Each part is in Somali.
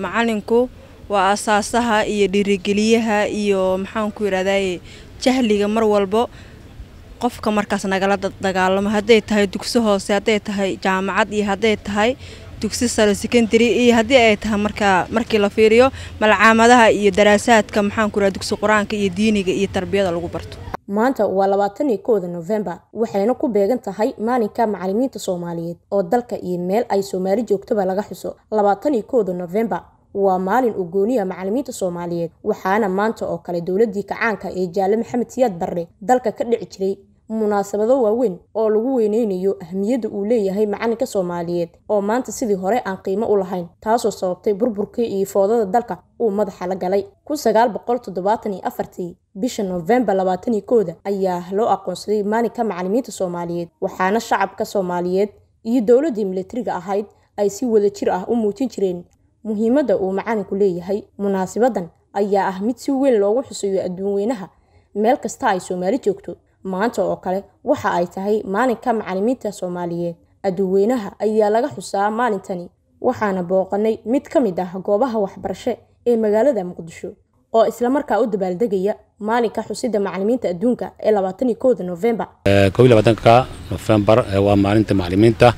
macalinku waa asaasaha iyo dhiirigeliyaha iyo maxaanku yidhahdaye jahliga mar walbo qofka markaas nagala dagaalamo hadday tahay dugsi hoose hadday tahay jaamacad iyo hadday tahay dugsi sare secondary iyo haddii ay tahay markaa markii la fiiriyo malcaamadaha iyo daraasaadka maxaanku yidhahda dugsi qur-aanka iyo diiniga iyo tarbiyada lagu barto maanta waa labaatan iyo kowda nofembar waxayna ku beegan tahay maalinka macalimiinta soomaaliyeed oo dalka iyo meel ay soomaali joogtoba laga xuso labaatan iyo kowda nofembar waa maalin uu gooniya macalimiinta soomaaliyeed waxaana maanta oo kale dowladii kacaanka ee jaale maxamed siyaad barre dalka ka dhici jiray munaasabado waaweyn oo lagu weyneynayo ahmiyadda uu leeyahay macalinka soomaaliyeed oo maanta sidii hore aan qiimo u lahayn taasoo sababtay burburkii iyo foodada dalka uu madaxa la galay kun sagaal boqol toddobaatan iyo afartii bisha noofembar labaatan iyo kooda ayaa loo aqoonsaday maalinka macalimiinta soomaaliyeed waxaana shacabka soomaaliyeed iyo dowladdii milatariga ahayd ay si wada jir ah u muujin jireen muhiimadda uu macalinku leeyahay munaasibadan ayaa ah mid si weyn loogu xuseeyo adduun weynaha meel kasta ay soomaali joogto maanta oo kale waxa ay tahay maalinka macalimiinta soomaaliyeed adduunweynaha ayaa laga xusaa maalintani waxaana booqanay mid ka mid ah goobaha waxbarasho ee magaalada muqdisho oo islamarkaa u dabaaldegaya maalinka xusida macalimiinta adduunka ee labaatan iyo kowda nofembar kow iyo labaatanka nofembar waa maalinta macalimiinta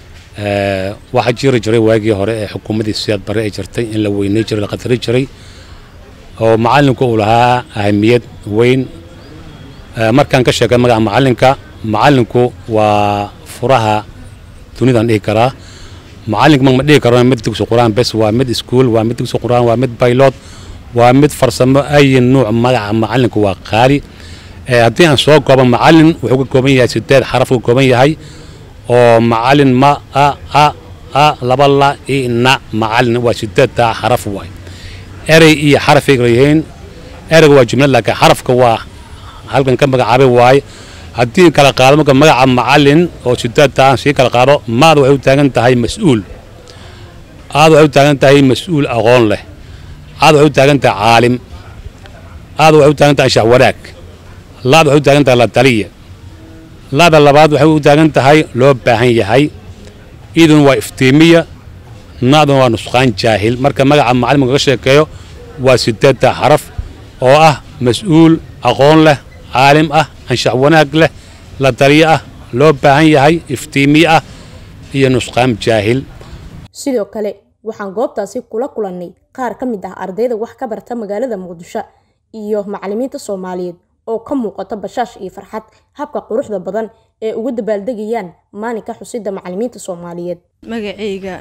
waxaa jiri jiray waagii hore ee xukuumaddii siyaad bare ay jirtay in la weynay jiray la qadari jiray oo macalinku uu lahaa ahamiyad weyn markaan ka sheegay magaca macalinka macalinku waa furaha dunidaan dhihi karaa macalinka ma dhihi karo mid dugsi qur-aan bes waa mid iskuul waa mid dugsi qur-aan waa mid baylod waa mid farsamo ay nuuc magaca macalinku waa qaali haddii aan soo koobo macalin wuxuu ka kooban yahay sideed xaraf ka kooban yahay oo macalin ma a a a laba la i na macalin waa sideedtaa xaraf waay erey iyo xarafay kala yihiin ereyga waa jumlad laakiin xarafka waa halkan ka magacaabay waaye haddii kala qaado marka magaca macalin oo sideedta aan sii kala qaado maada waxay u taagan tahay mas-uul aada waxay u taagan tahay mas-uul aqoon leh aada waxay u taagan tahay caalim aada waxay u taagan tahay anshax wanaag laada waxay u taagan tahay la taliya laada labaad waxay u taagan tahay loo baahan yahay idun waa iftiimiya naadun waa nusqaan jaahil marka magaca macalimka kaga sheekeeyo waa sideedta xaraf oo ah mas-uul aqoon leh caalim ah anshax wanaag leh la taliyo ah loo baahan yahay iftiimiye ah iyo nusqaam jaahil sidoo kale waxaan goobtaasi kula kulannay qaar ka mid ah ardayda wax ka barta magaalada muqdisho iyo macalimiinta soomaaliyeed oo ka muuqata bashaash iyo farxad habka quruxda badan ee uga dabaaldegayaan maalinka xusida macalimiinta soomaaliyeed magacayga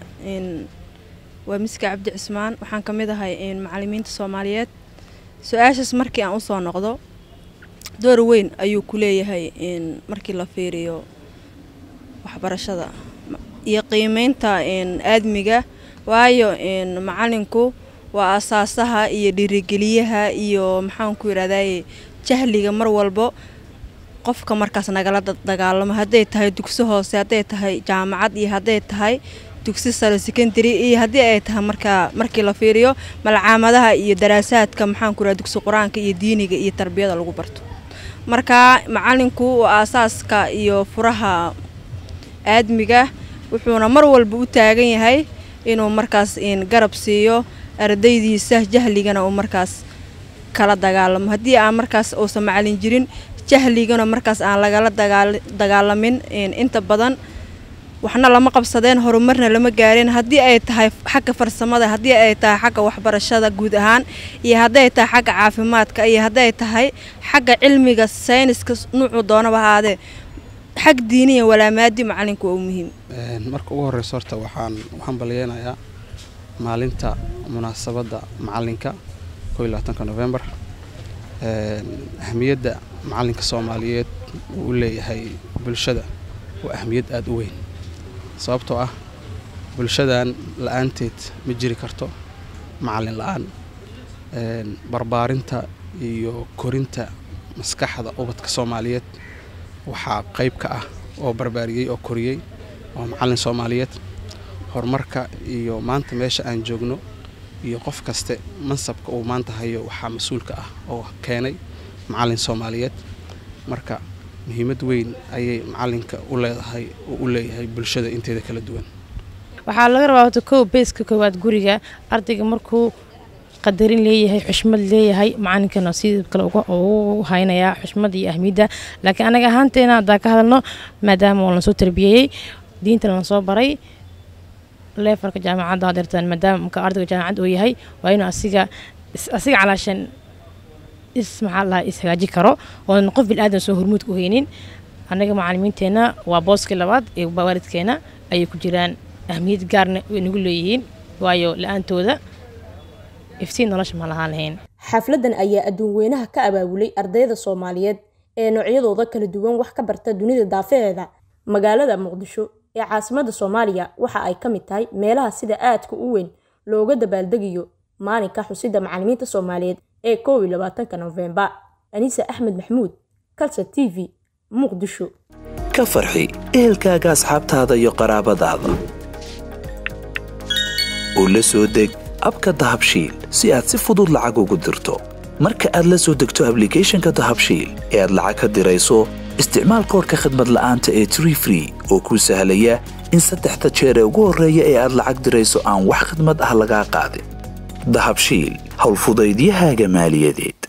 waa miska cabdi cismaan waxaan ka mid ahay macalimiinta soomaaliyeed su-aashaas markii aan usoo noqdo door weyn ayuu ku leeyahay markii la fiiriyo waxbarashada iyo qiimeynta aadmiga waayo macalinku waa asaasaha iyo dhiirigeliyaha iyo maxaanku yidhahdaye jahliga mar walbo qofka markaas nagala dagaalamo hadday tahay dugsi hoose hadday tahay jaamacad iyo hadday tahay dugsi sare secondary iyo haddii ay tahay markaa markii la fiiriyo malcaamadaha iyo daraasaadka maxaanku yidhahda dugsi qur-aanka iyo diiniga iyo tarbiyada lagu barto marka macalinku waa aasaaska iyo furaha aadmiga wuxuuna mar walba u taagan yahay inuu markaas garab siiyo ardaydiisa jahligana uu markaas kala dagaalamo haddii aan markaas uusan macalin jirin jahligana markaas aan lagala dagaalamin inta badan waxna lama qabsadeen horumarna lama gaareen haddii ay tahay xagga farsamada haddii ay tahay xagga waxbarashada guud ahaan iyo hadday tahay xagga caafimaadka iyo hadday tahay xagga cilmiga sayniska nuucu doonaba ahaadee xag diiniya walaamaadi macalinku waa u muhiim marka ugu horeysa horta waxaan waxaan balyeenayaa maalinta munaasabadda macalinka koo iyo labaatanka novembar ahmiyadda macalinka soomaaliyeed uu u leeyahay bulshada waa ahmiyad aada u weyn sababtoo ah bulshadan la-aanteed ma jiri karto macalin la-aan barbaarinta iyo korinta maskaxda ubadka soomaaliyeed waxaa qayb ka ah oo barbaariyey oo koriyey waa macalin soomaaliyeed horumarka iyo maanta meesha aan joogno iyo qof kaste mansabka uu maanta hayo waxaa mas-uulka ah oo keenay macalin soomaaliyeed marka muhiimad weyn ayay macalinka u leedahay oo u leeyahay bulshada inteeda kala duwan waxaa laga rabaa horta kow beeska koowaad guriga ardayga markuu qadarin leeyahay xushmad leeyahay macalinkana sidii kale ugu haynayaa xushmad iyo ahmiyadda laakiin anaga ahaanteena haddaa ka hadalno maadaama oo lasoo tarbiyeeyey diinta lasoo baray leefarka jaamacadda hadeertaan maadaama marka ardayga jaamacad uu yahay waa inuu asiga asiga calaashan is maxaa lahaa is hagaaji karo oonan qof bilaadan soo hormuud ku haynin annaga macalimiinteenna waa booskii labaad ee waalidkeena ayay ku jiraan ahmiyad gaarna way nagu leeyihiin waayo la-aantooda iftiin nolosha ma lahaan lahayn xafladan ayaa adduun weynaha ka abaabulay ardayda soomaaliyeed ee noocyadooda kala duwan wax ka barta dunida daafaheeda magaalada muqdisho ee caasimada soomaaliya waxa ay ka mid tahay meelaha sida aadka u weyn looga dabaaldegayo maalinka xusida macalimiinta soomaaliyeed ee koow iyo labaatanka nofembar anise axmed maxmuud kalsa t v muqdisho ka farxi ehelkaaga asxaabtaada iyo qaraabadaada oo la soo deg abka dahabshiil si aad si fudud lacag ugu dirto marka aad la soo degto ablicathonka dahabshiil ee aad lacag ka dirayso isticmaal koorka khadmad la'aanta ee tree free oo kuu sahlaya in saddexda jeer ee ugu horreeya ee aad lacag dirayso aan wax khidmad ah lagaa qaadin dahabshiil howlfudaydiyahaaga maaliyadeed